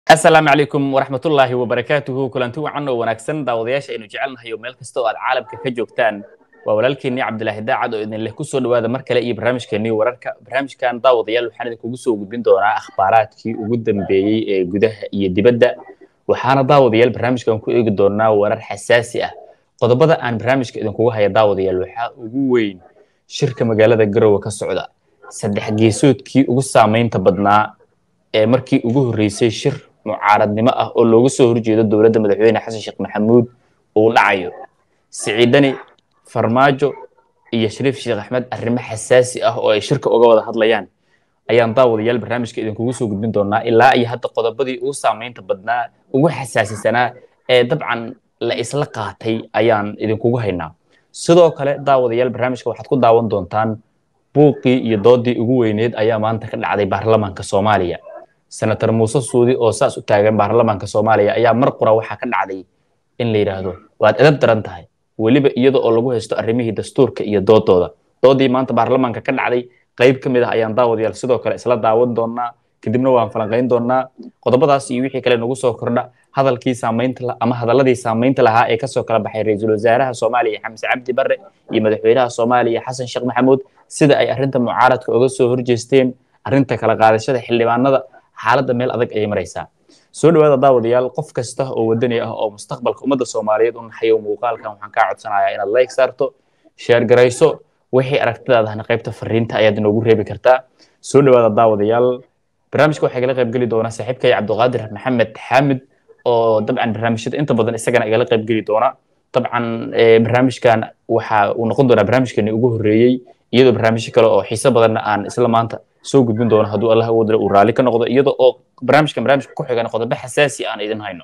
asalaamu calaykum waraxmatullaahi wabarakaatuhu kulanti wacan oo wanaagsan daawadayaasha aynu jecelnahay oo meel kasta oo aad caalamka ka joogtaan waa walaalkeenii cabdilaahi daacad oo idin leh kusoo dhawaada mar kale iyo barnaamijkeenii wararka barnaamijkan daawadayaal waxaan idinkugu soo gudbin doonaa akhbaaraadkii ugu dambeeyey ee gudaha iyo dibadda waxaana daawadayaal barnaamijkan ku eegi doonaa warar xasaasi ah qodobada aan barnaamijka idinkugu haya daawadayaal waxaa ugu weyn shirka magaalada garowe ka socda saddex geesoodkii ugu saamaynta badnaa ee markii ugu horreysay shir mucaaradnimo ah oo looga soo horjeedo dowladda madaxweyne xasan sheekh maxamuud uu dhacayo siciidani farmaajo iyo shariif sheekh axmed arrimo xasaasi ah oo ay shirka uga wada hadlayaan ayaan daawadayaal barnaamijka idinkugu soo gudbin doonaa ilaa iyo hadda qodobadii ugu saamaynta badnaa ugu xasaasisanaa ee dabcan la isla qaatay ayaan idinkugu haynaa sidoo kale daawadayaal barnaamijka waxaad ku daawan doontaan buuqii iyo doodii ugu weyneed ayaa maanta ka dhacday baarlamaanka soomaaliya senator muuse suudi oo saas u taagan baarlamaanka soomaaliya ayaa mar qura waxaa ka dhacday in la yidhaahdo waad edab daran tahay weliba iyada oo lagu haysto arrimihii dastuurka iyo doodooda doodii maanta baarlamaanka ka dhacday qayb ka mid ah ayaan daawadayaal sidoo kale isla daawan doonaa kadibna waan falanqayn doonaa qodobadaas iyo wixii kale nagu soo kordha hadalkii saamaynta ama hadaladii saamaynta lahaa ee kasoo kala baxay ra-iisul wasaaraha soomaaliya xamse cabdi barre iyo madaxweynaha soomaaliya xasan sheekh maxamuud sida ay arrinta mucaaradka uga soo horjeesteen arrinta kala qaadashada xildhibaanada xaaladda meel adag ayay maraysaa soo dhawaada daawadayaal qof kasta oo wadani ah oo mustaqbalka ummadda soomaaliyeed u naxayo muuqaalkan waxaan kaa codsanayaa inaad like saarto sheer garayso wixii aragtidaadahna qaybta fariinta ayaad inoogu reebi kartaa soo dhawaada daawadayaal barnaamijka waxaa igala qaybgeli doona saaxiibkay cabdiqaadir maxamed xaamid oo dabcan barnaamijyada inta badan isagana igala qaybgeli doona dabcan barnaamijkan waxa uu noqon doonaa barnaamijkeeni ugu horreeyey iyadoo barnaamijyo kale oo xiiso badanna aan isla maanta soo gudbin doono hadduu allah awoodle uu raalli ka noqdo iyada oo barnaamijkan barnaamijka ku xigan qodobo xasaasi aan idin hayno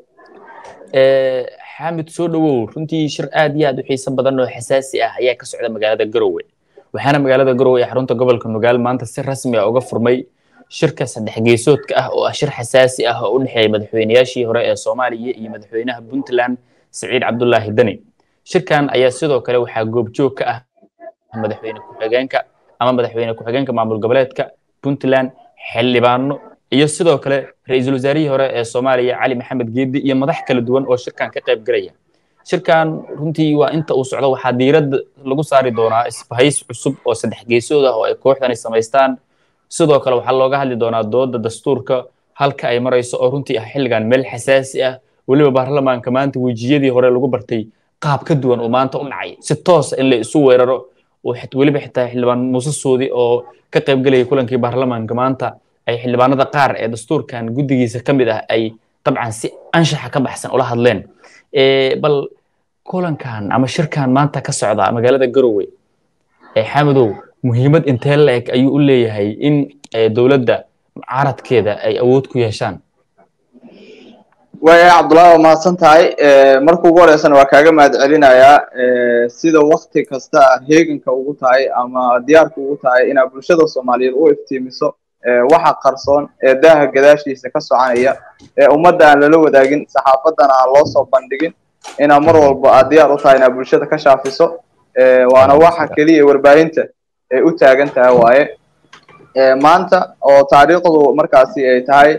xaamid soo dhawow runtii shir aad iyo aad u xiiso badan oo xasaasi ah ayaa ka socda magaalada garowe waxaana magaalada garowe ee xarunta gobolka nugaal maanta si rasmi ah uga furmay shirka saddex geesoodka ah oo ah shir xasaasi ah oo u dhexeeya madaxweynayaashii hore ee soomaaliya iyo madaxweynaha puntland siciid cabdulaahi deni shirkan ayaa sidoo kale waxaa goobjoog ka ah madaxweyne ku-xigeenka ama madaxweyne ku-xigeenka maamul goboleedka puntland xildhibaano iyo sidoo kale ra-iisul wasaarihii hore ee soomaaliya cali maxamed geedi iyo madax kala duwan oo shirkan ka qayb galaya shirkan runtii waa inta uu socdo waxaa diiradda lagu saari doonaa isbahays cusub oo saddex geesood ah oo ay kooxdani samaystaan sidoo kale waxaa looga hadli doonaa dooda dastuurka halka ay marayso oo runtii ah xilligan meel xasaasi ah weliba baarlamaanka maanta wejiyadii hore lagu bartay qaab ka duwan oo maanta u dhacay si toosa in la isu weeraro weliba xitaa xildhibaan muuse suudi oo ka qayb gelaya kulankii baarlamaanka maanta ay xildhibaanada qaar ee dastuurkan guddigiisa ka mid ah ay dabcan si anshaxa ka baxsan ula hadleen bal kulankan ama shirkan maanta ka socda magaalada garowe xamadow muhiimad intee la-eg ayuu u leeyahay in dowladda mucaaradkeeda ay awood ku yeeshaan waaya cabdullahi waa mahadsan tahay marka ugu horeysana waa kaaga mahad celinayaa sida wakti kasta heeganka ugu tahay ama diyaarka ugu tahay inaad bulshada soomaaliyeed u iftiimiso waxa qarsoon ee daaha gadaashiisa ka soconaya ee ummadda aan lala wadaagin saxaafaddana aan loo soo bandhigin inaad mar walba aad diyaar u tahay inaad bulshada ka shaafiso waana waxa keliya warbaahinta ay u taagan tahay waaye maanta oo taariikhdu markaasi ay tahay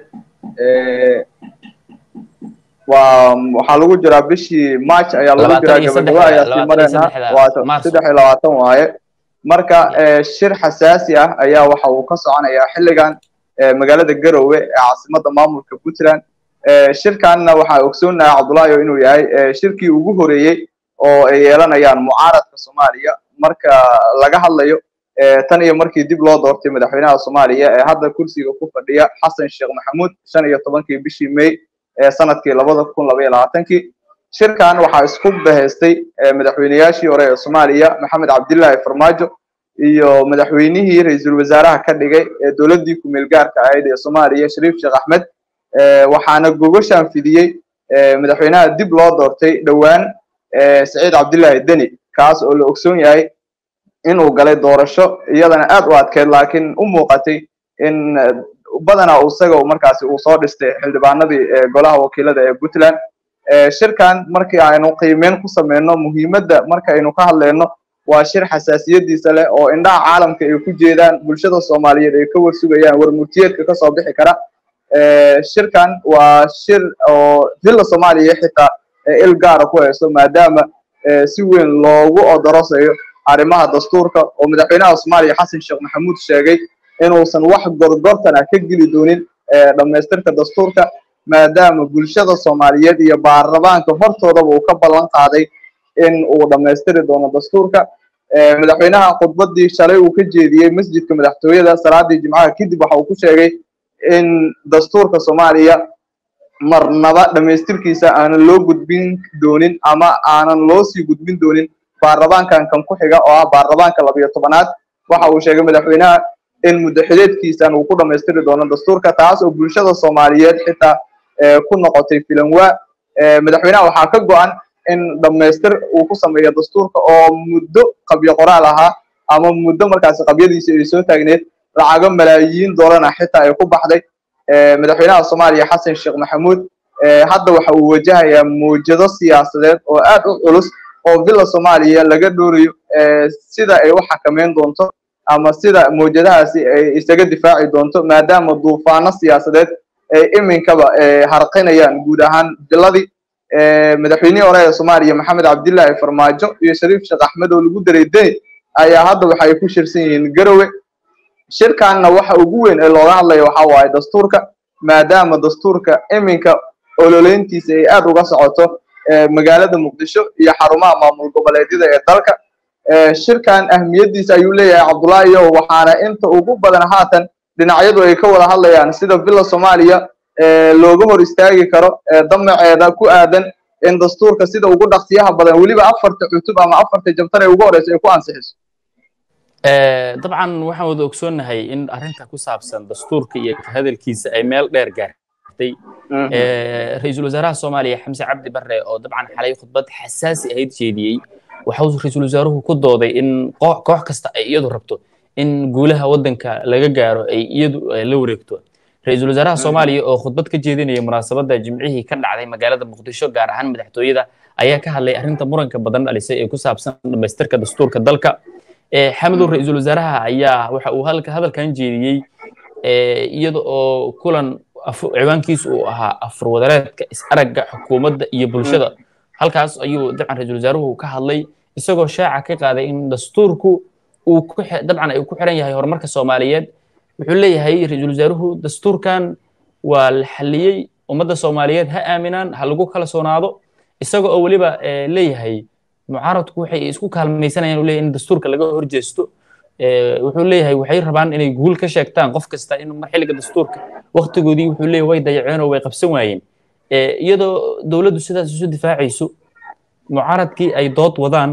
waa waxaa lagu jiraa bishii march ayaa lagu jiraa gabagaba ayaa sii marayna waa saddex iyo labaatan waaye marka shir xasaasi ah ayaa waxa uu ka soconayaa xilligan magaalada garowe ee caasimadda maamulka puntland shirkanna waxaa ogsoonayaa cabdullaahi inuu yahay shirkii ugu horeeyey oo ay yeelanayaan mucaaradka soomaaliya marka laga hadlayo tan iyo markii dib loo doortay madaxweynaha soomaaliya ee hadda kursiga ku fadhiya xasan sheekh maxamuud shan iyo tobankii bishii may ee sanadkii labada kun laba iyo labaatankii shirkan waxaa isku bahaystay madaxweynayaashii hore ee soomaaliya maxamed cabdillaahi farmaajo iyo madaxweynihii ra-iisul wasaaraha ka dhigay ee dowladdii ku-meel gaarka ahayd ee soomaaliya shariif sheekh axmed waxaana gogoshaan fidiyey madaxweynaha dib loo doortay dhowaan saciid cabdillaahi deni kaas oo la ogsoon yahay inuu galay doorasho iyadana aad u adkeyd laakiin u muuqatay in badanaa isaga markaasi uu soo dhistay xildhibaanadii golaha wakiilada ee puntland shirkan markii aynu qiimeyn ku sameyno muhiimadda markaynu ka hadleyno waa shir xasaasiyadiisa leh oo indhaha caalamka ay ku jeedaan bulshada soomaaliyeed ay ka warsugayaan warmurtiyeedka kasoo bixi kara shirkan waa shir oo villa soomaaliya xitaa il gaara ku hayso maadaama si weyn loogu odorosayo arrimaha dastuurka oo madaxweynaha soomaaliya xasan sheekh maxamuud sheegay inuusan wax gorgortan ah ka geli doonin dhammaystirka dastuurka maadaama bulshada soomaaliyeed iyo baarlamaanka hortoodaba uu ka ballan qaaday in uu dhammaystiri doono dastuurka madaxweynaha khudbadii shalay uu ka jeediyey masjidka madaxtooyada salaadii jimcaha kadib waxa uu ku sheegay in dastuurka soomaaliya marnaba dhammaystirkiisa aanan loo gudbin doonin ama aanan loo sii gudbin doonin baarlamaankan kan ku xiga oo ah baarlamaanka labiyo tobanaad waxa uu sheegay madaxweynaha in muddaxileedkiisan uu ku dhammaystiri doono dastuurka taas oo bulshada soomaaliyeed xitaa ku noqotay filanwaa madaxweynaha waxaa ka go-an in dhammaystir uu ku sameeyo dastuurka oo muddo qabyo qoraal ahaa ama muddo markaasi qabyadiisa ay soo taagneed lacago malaayiin doolana xitaa ay ku baxday madaxweynaha soomaaliya xasan sheekh maxamuud hadda waxa uu wajahayaa mawjado siyaasadeed oo aad u culus oo villa soomaaliya laga dhoorayo sida ay u xakameyn doonto ama sida mawjadahaasi ay isaga difaaci doonto maadaama duufaano siyaasadeed ay iminkaba harqinayaan guud ahaan villadii madaxweynihii hore ee soomaaliya maxamed cabdillaahi farmaajo iyo shariif sheekh axmed oo lagu daray deni ayaa hadda waxa ay ku shirsan yihiin garowe shirkanna waxa ugu weyn ee looga hadlaya waxa waaye dastuurka maadaama dastuurka iminka ololeyntiisa ay aad uga socoto magaalada muqdisho iyo xarumaha maamul goboleedyada ee dalka shirkan ahmiyaddiisa ayuu leeyahay cabdullaahi yow waxaana inta ugu badan haatan dhinacyadu ay ka wada hadlayaan sida villa soomaaliya looga hor istaagi karo damaceeda ku aadan in dastuurka sida ugu dhaqsiyaha badan weliba afarta cutub ama afarta jabtar ee ugu horeysa ay ku ansixiso dabcan waxaan wada ogsoonnahay in arrinta ku saabsan dastuurka iyo hadalkiisa ay meel dheer gaartay ra-iisul wasaaraha soomaaliya xamse cabdi barre oo dabcan xalay khudbad xasaasi ahayd jeediyey waxau ra-iisul wasaaruhu ku dooday in koox kasta ay iyadu rabto in guulaha waddanka laga gaaro ay iyadu la wareegto ra-iisul wasaaraha soomaaliya oo khudbad ka jeedinaya munaasabadda jimcihii ka dhacday magaalada muqdisho gaar ahaan madaxtooyada ayaa ka hadlay arrinta muranka badan dhalisay ee ku saabsan dhammaystirka dastuurka dalka xamadow ra-iisul wasaaraha ayaa waxa uu hadalkan jeediyey iyada oo kulan ciwaankiisu uu ahaa afurwadareedka is-aragga xukuumadda iyo bulshada halkaas ayuu dabcan ra-iisul wasaaruhu ka hadlay isagoo shaaca ka qaaday in dastuurku uu dabcan ay ku xiran yahay horumarka soomaaliyeed wuxuu leeyahay ra-iisul wasaaruhu dastuurkan waa la xalliyey ummadda soomaaliyeed ha aaminaan ha lagu kala soonaado isaga oo weliba leeyahay mucaaradku waxay isku kaalmaysanayaan leeyahay in dastuurka laga horjeesto wuxuu leeyahay waxay rabaan inay guul ka sheegtaan qof kasta in mar xilliga dastuurka waktigoodii wuxuu leeyahay way dayaceen oo way qabsan waayeen iyadoo dowladdu sidaas isu difaacayso mucaaradkii ay dood wadaan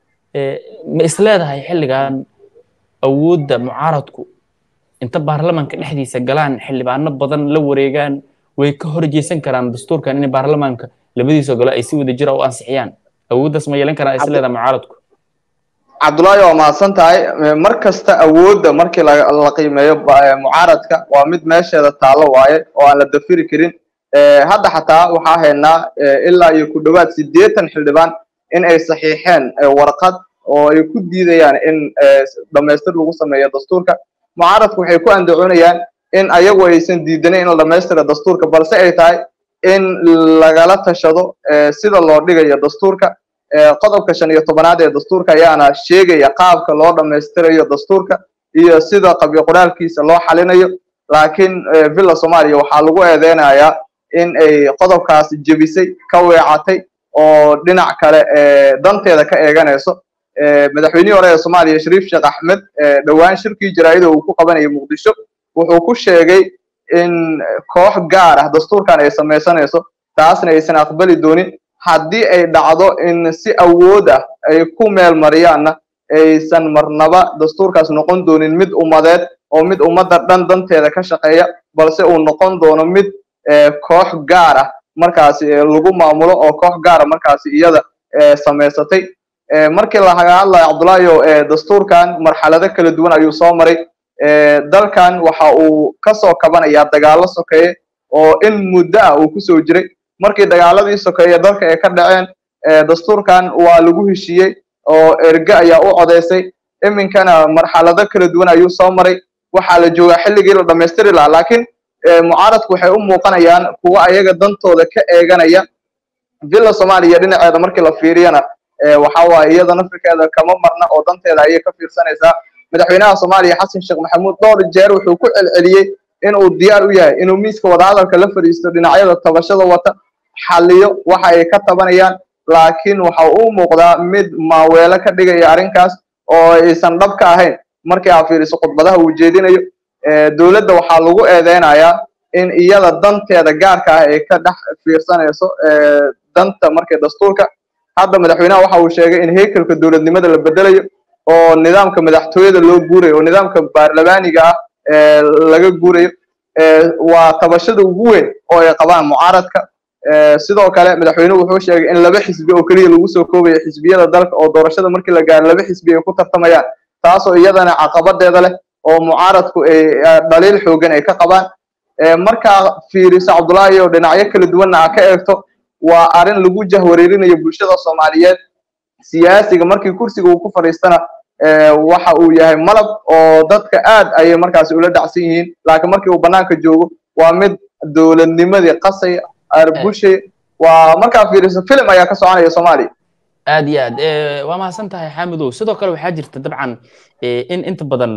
ma isleedahay xilligan awoodda mucaaradku inta baarlamanka dhexdiisa galaan xildhibaano badan la wareegaan way ka horjeesan karaan dastuurkan in baarlamaanka labadiisa golo ay si wada jira u ansixiyaan awooddaas ma yeelan karaan isleedahay mucaaradku cabdullaahi waa mahadsan tahay mar kasta awoodda markii la qiimeeyo mucaaradka waa mid meesheeda taallo waaye oo aan la dafiri karin hadda xataa waxaa haynaa ilaa iyo ku dhowaad siddeetan xildhibaan in ay saxiixeen warqad oo ay ku diidayaan in dhammaystir lagu sameeyo dastuurka mucaaradku waxay ku andacoonayaan in ayagu aysan diidanin in la dhammaystira dastuurka balse ay tahay in lagala tashado sida loo dhigayo dastuurka qodobka shan iyo tobanaad ee dastuurka ayaana sheegaya qaabka loo dhammaystirayo dastuurka iyo sida qabyo qoraalkiisa loo xalinayo laakiin villa soomaaliya waxaa lagu eedeynayaa in ay qodobkaas jebisay ka weecatay oo dhinac kale danteeda ka eeganayso madaxweynihii hore ee soomaaliya shariif sheekh axmed dhowaan shirkii jaraa'ida uu ku qabanayay muqdisho wuxuu ku sheegay in koox gaar ah dastuurkan ay samaysanayso taasna aysan aqbali doonin haddii ay dhacdo in si awood ah ay ku meel mariyaanna aysan marnaba dastuurkaas noqon doonin mid ummadeed oo mid ummadda dhan danteeda ka shaqeeya balse uu noqon doono mid koox gaar ah markaasi lagu maamulo oo koox gaara markaasi iyada samaysatay markii laga hadlayo cabdullaahi dastuurkan marxalado kala duwan ayuu soo maray dalkan waxa uu kasoo kabanayaa dagaallo sokeeye oo in muddo ah uu kusoo jiray markii dagaaladii sokeeye dalka ay ka dhaceen dastuurkan waa lagu heshiiyey oo erge ayaa u codaysay iminkana marxalado kala duwan ayuu soo maray waxaa la joogaa xilligii la dhammaystiri lahaa laakiin mucaaradku waxay u muuqanayaan kuwa ayaga dantooda ka eeganaya villa soomaaliya dhinaceeda markii la fiiriyana waxa waaye iyada nafirkeeda kama marna oo danteeda ayay ka fiirsanaysaa madaxweynaha soomaaliya xasan sheekh maxamuud dhowr jeer wuxuu ku celceliyey inuu diyaar u yahay inuu miiska wadahadalka la fadhiisto dhinacyada tabashada wata xaliyo waxa ay ka tabanayaan laakiin waxa uu muuqdaa mid maaweelo ka dhigaya arrinkaas oo aysan dhab ka ahayn markii aa fiiriso khudbadaha uu jeedinayo dowladda waxaa lagu eedeynayaa in iyada danteeda gaarka ah ay ka dhex fiirsanayso danta markii dastuurka hadda madaxweynaha waxa uu sheegay in heykelka dowladnimada la bedelayo oo nidaamka madaxtooyada loo guurayo oo nidaamka baarlamaaniga ah laga guurayo waa tabashada ugu weyn oo ay qabaan mucaaradka sidoo kale madaxweynuhu wuxuu sheegay in laba xisbi oo keliya lagu soo koobayo xisbiyada dalka oo doorashada markii la gaaro laba xisbi ay ku tartamayaan taasoo iyadana caqabadeeda leh oo mucaaradku ay dhaliil xoogan ay ka qabaan markaa fiiriso cabdullaahi oo dhinacyo kala duwanna aa ka eegto waa arrin lagu jahwareerinayo bulshada soomaaliyeed siyaasiga markii kursiga uu ku fadhiistana waxa uu yahay malab oo dadka aad ayay markaasi ula dhacsan yihiin laakiin markii uu bannaanka joogo waa mid dowladnimadii qasaya arbushay waa markaa fiiriso film ayaa ka soconaya soomaaliya aad iyo aad waa mahadsan tahay xaamidow sidoo kale waxaa jirta dabcan in inta badan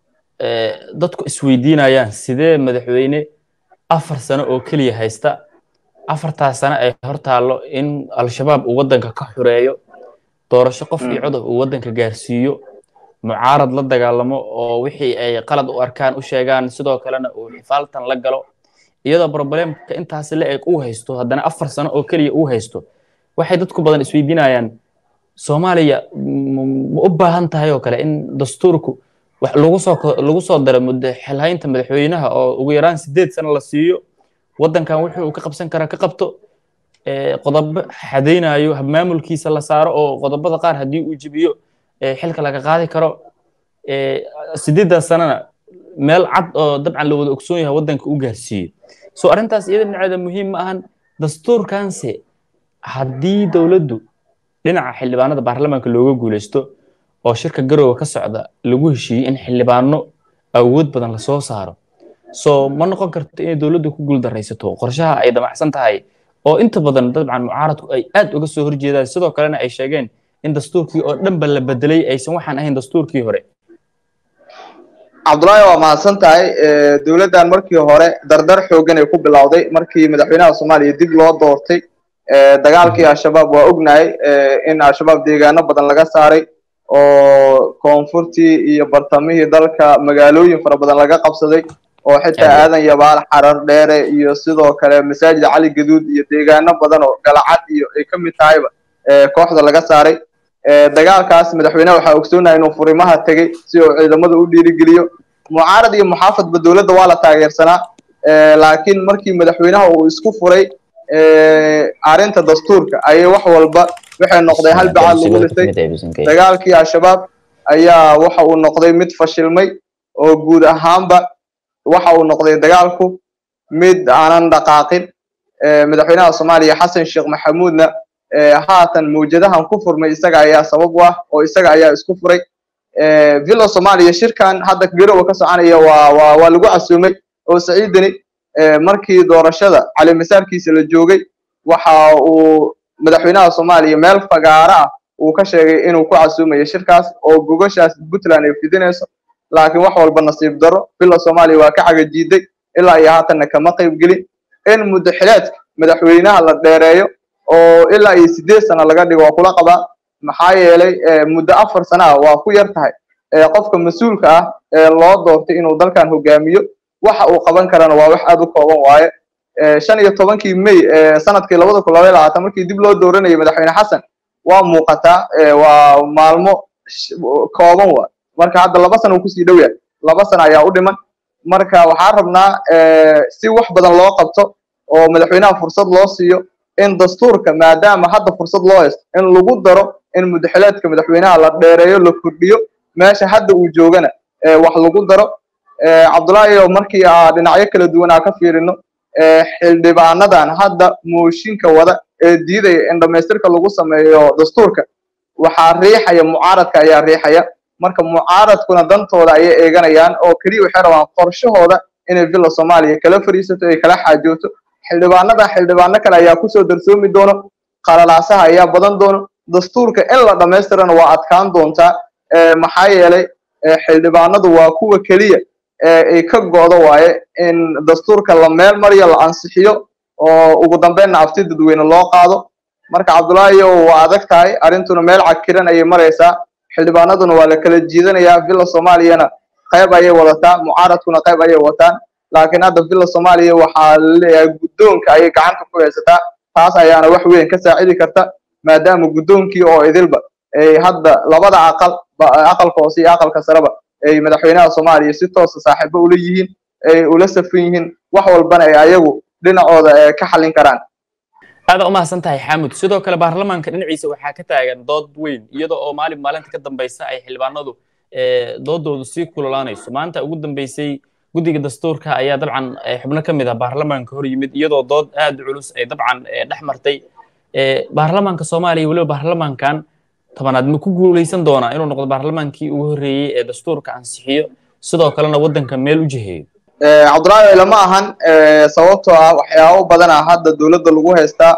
dadku isweydiinayaan sidee madaxweyne afar sano oo keliya haysta afartaas sano ay hor taallo in al-shabaab uu waddanka ka xureeyo doorasho qof iyo codob uu waddanka gaarsiiyo mucaarad la dagaalamo oo wixii ay qalad u arkaan u sheegaan sidoo kalena uu xifaaltan la galo iyadoo problemka intaasi la eg uu haysto haddana afar sano oo keliya uu haysto waxay dadku badan isweydiinayaan soomaaliya ma u baahan tahay oo kale in dastuurku wax lagu soo lagu soo daro muddo xilhaynta madaxweynaha oo ugu yaraan sideed sano la siiyo waddankan wuxuu uu ka qabsan karaa ka qabto qodobo xadaynayo maamulkiisa la saaro oo qodobada qaar haddii uu jibiyo xilka laga qaadi karo sideeddaas sanana meel cad oo dabcan la wada ogsoon yahay waddanka u gaarsiiyo so arrintaas iyada dhinaceeda muhiim ma ahan dastuurkanse haddii dowladdu dhinaca xildhibaanada baarlamaanka looga guulaysto oo shirka garowga ka socda lagu heshiiyey in xildhibaano awood badan lasoo saaro so ma noqon karto inay dowladdu ku guuldaraysato qorshaha ay damacsan tahay oo inta badan dabcan mucaaradku ay aad uga soo horjeedaan sidoo kalena ay sheegeen in dastuurkii oo dhanba la bedelay aysan waxaan ahayn dastuurkii hore cabdullaahi waa mahadsan tahay dowladdan markii hore dardar xoogan ay ku bilowday markii madaxweynaha soomaaliya dib loo doortay dagaalkii al-shabaab waa ognahay in al-shabaab deegaano badan laga saaray oo koonfurtii iyo bartamihii dalka magaalooyin fara badan laga qabsaday oo xitaa aadan yabaal xarar dheere iyo sidoo kale masaajida cali gaduud iyo deegaano badan oo galacad iyo ay ka mid tahayba kooxda laga saaray dagaalkaas madaxweynaha waxaa ogsoonaha inuu furimaha tegey si uu ciidamada u dhiirigeliyo mucaarad iyo muxaafadba dowladda waa la taageersanaa laakiin markii madaxweynaha uu isku furay arrinta dastuurka ayay wax walba waxay noqday hal bacaad lagu lisay dagaalkii al-shabaab ayaa waxa uu noqday mid fashilmay oo guud ahaanba waxa uu noqday dagaalku mid aanan dhaqaaqin madaxweynaha soomaaliya xasan sheekh maxamuudna haatan mawjadahan ku furmay isaga ayaa sabab u ah oo isaga ayaa isku furay villa soomaaliya shirkan hadda garowa ka soconaya waa waa waa lagu casuumay oo saciidani markii doorashada calimasaarkiisa la joogay waxa uu madaxweynaha soomaaliya meel fagaaro ah uu ka sheegay inuu ku casuumayo shirkaas oo gogashaas puntland ay fidinayso laakiin wax walba nasiib daro villa soomaaliya waa ka cagajiiday ilaa iyo haatanna kama qaybgelin in muddo xileedka madaxweynaha la dheereeyo oo ilaa iyo sideed sano laga dhigo waa kula qabaa maxaa yeelay muddo afar sana ah waa ku yar tahay qofka mas-uulka ah ee loo doortay inuu dalkan hogaamiyo waxa uu qaban karana waa wax aad u kooban waaye shan iyo tobankii may sanadkii labada kun labaiy labaatan markii dib loo dooranayay madaxweyne xasan waa muuqataa waa maalmo kooban waa marka hadda laba sana uu kusii dhow yahay laba sana ayaa u dhiman marka waxaan rabnaa si wax badan loo qabto oo madaxweynaha fursad loo siiyo in dastuurka maadaama hadda fursad loo haysto in lagu daro in mudaxileedka madaxweynaha la dheereeyo la kordhiyo meesha hadda uu joogana wax lagu daro cabdullaahi oo markii aa dhinacyo kala duwan aa ka fiirino xildhibaanadan hadda mooshinka wada ee diidaya in dhamaystirka lagu sameeyo dastuurka waxaa riixaya mucaaradka ayaa riixaya marka mucaaradkuna dantooda ayay eeganayaan oo keliya waxay rabaan qorshahooda inay villa soomaaliya kala fariisato ay kala xaajooto xildhibaanada xildhibaano kale ayaa kusoo darsoomi doono qalalaasaha ayaa badan doono dastuurka in la dhammaystirana waa adkaan doontaa maxaa yeelay xildhibaanadu waa kuwa keliya ay ka go'do waaye in dastuurka la meel mariyo la ansixiyo oo ugu dambeynna afti dadweyne loo qaado marka cabdullaahi waa adag tahay arrintuna meel cakiran ayay maraysaa xildhibaanaduna waa la kala jiidanayaa villa soomaaliyana qayb ayay wadataa mucaaradkuna qayb ayay wataan laakiin hadda villa soomaaliya waxaa laleeyahay guddoonka ayay gacanta ku haysataa taas ayaana wax weyn ka saacidi karta maadaama guddoonkii oo idilba ay hadda labada aqal aqalka hoose iyo aqalka sareba ay madaxweynaha soomaaliya si toosa saaxiibo ula yihiin ay ula safan yihiin wax walbana ay ayagu dhinacooda ka xallin karaan aada u mahadsan tahay xaamud sidoo kale baarlamaanka dhinaciisa waxaa ka taagan dood weyn iyada oo maalin maalinta ka dambaysa ay xildhibaanadu doodoodu sii kululaanayso maanta ugu dambeysay guddiga dastuurka ayaa dabcan xubno ka mid ah baarlamaanka hor yimid iyadoo dood aad u culus ay dabcan dhex martay baarlamaanka soomaaliya weliba baarlamaankan tobanaad ma ku guuleysan doonaa inuu noqdo baarlamaankii ugu horreeyey ee dastuurka ansixiyo sidoo kalena waddanka meel u jiheeyo cabdullaahi lama ahan sababtoo ah waxyaabo badan ah hadda dowladda lagu haystaa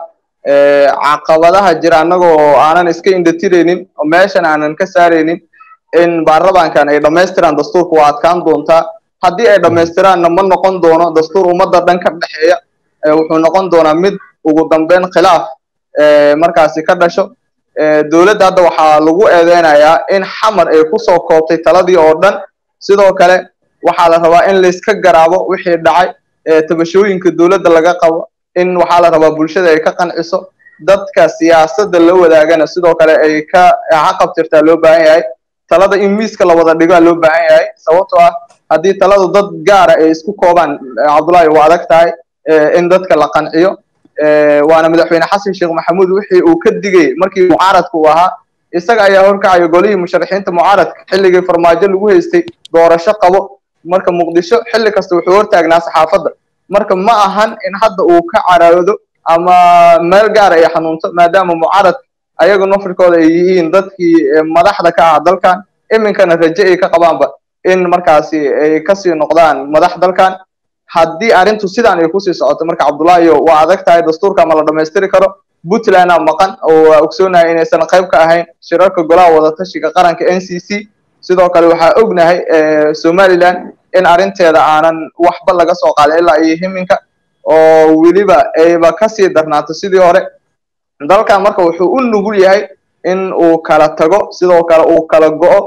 caqabadaha jira annagoo aanan iska indhatiraynin oo meeshan aanan ka saaraynin in baarlamaankan ay dhammaystiraan dastuurka waa adkaan doontaa haddii ay dhammaystiraanna ma noqon doono dastuur ummadda dhan ka dhexeeya wuxuu noqon doonaa mid ugu dambeyn khilaaf markaasi ka dhasho dowladda hadda waxaa lagu eedeynayaa in xamar ay kusoo koobtay taladii oo dhan sidoo kale waxaa la rabaa in layska garaabo wixii dhacay tabashooyinka dowladda laga qabo in waxaa la rabaa bulshada ay ka qanciso dadka siyaasadda la wadaagana sidoo kale ay ka caqabtirtaa loo baahan yahay talada in miiska la wada dhigaa loo baahan yahay sababtoo ah haddii taladu dad gaara ay isku koobaan cabdullaahi waa adag tahay in dadka la qanciyo waana madaxweyne xasan sheekh maxamuud wixii uu ka digay markii mucaaradka uu ahaa isaga ayaa horkacaya golihii musharaxiinta mucaaradka xilligii farmaajo lagu haystay doorasho qabo marka muqdisho xilli kasta wuxuu hortaagnaa saxaafadda marka ma ahan in hadda uu ka caroodo ama meel gaara ay xanuunto maadaama mucaaradka ayaga nafirkooda ay yihiin dadkii madaxda ka ah dalkan iminkana raje ay ka qabaanba in markaasi ay kasii noqdaan madax dalkan haddii arrintu sidaan ay kusii socoto marka cabdullaahiyo waa adag tahay dastuurka ma la dhammaystiri karo puntlandna maqan oo waa ogsoonahay inaysan qayb ka ahayn shirarka golaha wadatashiga qaranka n c c sidoo kale waxaa ognahay somaliland in arrinteeda aanan waxba laga soo qaadin ilaa iyo himinka oo weliba ayba kasii darnaato sidii hore dalkan marka wuxuu u nugul yahay in uu kala tago sidoo kale uu kala go'o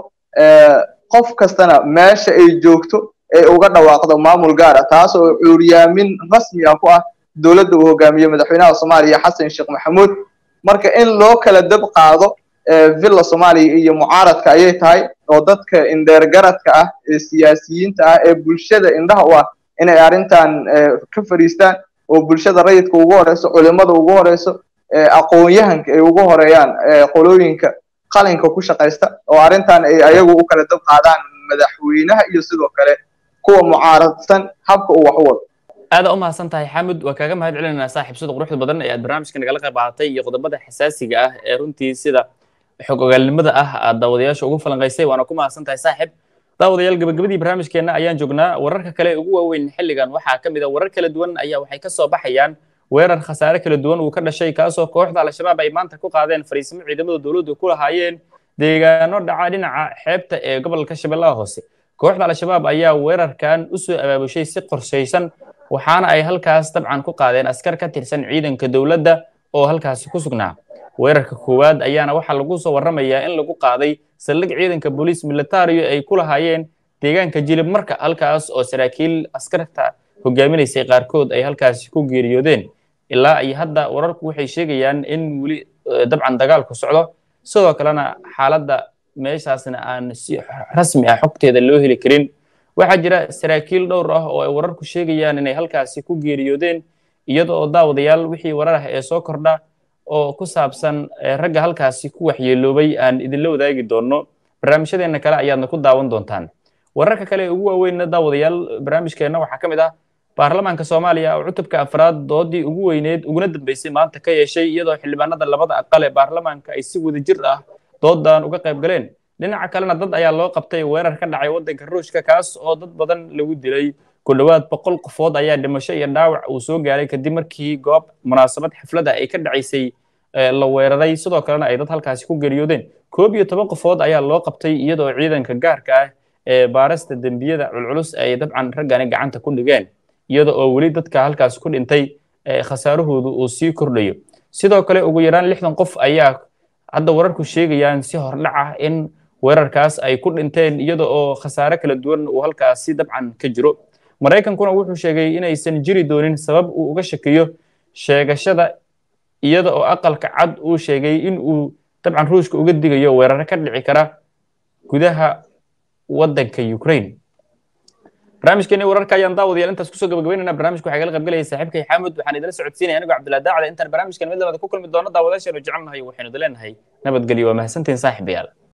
qof kastana meesha ay joogto ay uga dhawaaqdo maamul gaara taas oo cuuryaamin rasmi ah ku ah dowladda uu hogaamiye madaxweynaha soomaaliya xasan sheekh maxamuud marka in loo kala dab qaado villa soomaaliya iyo mucaaradka ayay tahay oo dadka indheergaradka ah ee siyaasiyiinta ah ee bulshada indhaha u ah inay arrintan ka fadhiistaan oo bulshada rayidka ugu horeyso culimada ugu horeyso aqoon-yahanka ay ugu horeeyaan qolooyinka qalinka ku shaqaysta oo arrintan ay ayagu u kala dab qaadaan madaxweynaha iyo sidoo kale kuwa mucaaradsan habka uu wax u wado aada u mahadsan tahay xamud waa kaaga mahad celinaynaa saaxiib sida quruxda badan ee aad barnaamijka nagala qayb qaadatay iyo qodobada xasaasiga ah ee runtii sida xog ogaalnimada ah aad daawadayaasha ugu falanqaysay waana ku mahadsan tahay saaxiib daawadayaal gabagabadii barnaamijkeenna ayaan joognaa wararka kale ugu waaweyn xilligan waxaa ka mid a warar kala duwan ayaa waxay ka soo baxayaan weerar khasaare kala duwan uu ka dhashay kaasoo kooxda al-shabaab ay maanta ku qaadeen fariisimo ciidamada dowladdu ku lahaayeen deegaano dhaca dhinaca xeebta ee gobolka shabeellaha hoose kooxda al-shabaab ayaa weerarkan u soo abaabushay si qorshaysan waxaana ay halkaas dabcan ku qaadeen askar ka tirsan ciidanka dowladda oo halkaasi ku sugnaa weerarka koowaad ayaana waxaa lagu soo warramayaa in lagu qaaday saldhig ciidanka booliis militario ay ku lahaayeen deegaanka jilib marka halkaas oo saraakiil askarta hogaaminaysay qaarkood ay halkaasi ku geeriyoodeen ilaa iyo hadda wararku waxay sheegayaan in weli dabcan dagaalku socdo sidoo kalena xaaladda meeshaasna aan si rasmi ah xogteeda loo heli karin waxaa jira saraakiil dhowr ah oo ay wararku sheegayaan inay halkaasi ku geeriyoodeen iyada oo daawadayaal wixii warar ah ee soo kordha oo ku saabsan ragga halkaasi ku waxyeeloobay aan idinla wadaagi doonno barnaamijyadeenna kale ayaadna ku daawan doontaan wararka kale ee ugu waaweynna daawadayaal barnaamijkeenna waxaa ka mid ah baarlamaanka soomaaliya oo cutubka afraad doodii ugu weyneed uguna dambeysay maanta ka yeeshay iyadoo xildhibaanada labada aqal ee baarlamaanka ay si wadajir ah doodan uga qayb galeen dhinaca kalena dad ayaa loo qabtay weerar ka dhacay waddanka ruushka kaas oo dad badan lagu dilay ku dhowaad boqol qofood ayaa dhimasho iyo dhaawac uu soo gaaray kadib markii goob munaasabad xafladda ay ka dhacaysay la weeraray sidoo kalena ay dad halkaasi ku geeriyoodeen koob iyo toban qofood ayaa loo qabtay iyadoo ciidanka gaarka ah ee baarista dembiyada culculus ay dabcan raggani gacanta ku dhigeen iyada oo weli dadka halkaasi ku dhintay khasaarahoodu uu sii kordhayo sidoo kale ugu yaraan lixdan qof ayaa hadda wararku sheegayaan si hordhac ah in weerarkaas ay ku dhinteen iyada oo khasaare kala duwan uu halkaasi dabcan ka jiro maraykankuna wuxuu sheegay inaysan jiri doonin sabab uu uga shakiyo sheegashada iyada oo aqalka cad uu sheegay in uu dabcan ruushka uga digayo weeraro ka dhici kara gudaha waddanka ukraine barnaamijkeeni wararka ayaan daawadayaal intaas kusoo gabagabeynayna barnaamijka waxaa igala qaybgalaya saaxiibkay xaamud waxaan idila socodsiinaya anigoo cabdillah daacda intaan barnaamijkan mid labaad ku kulmi doono daawadayaasheenu jecelnahay waxaynu idin leenahay nabadgelyo waa mahadsantihin saaxiibayaal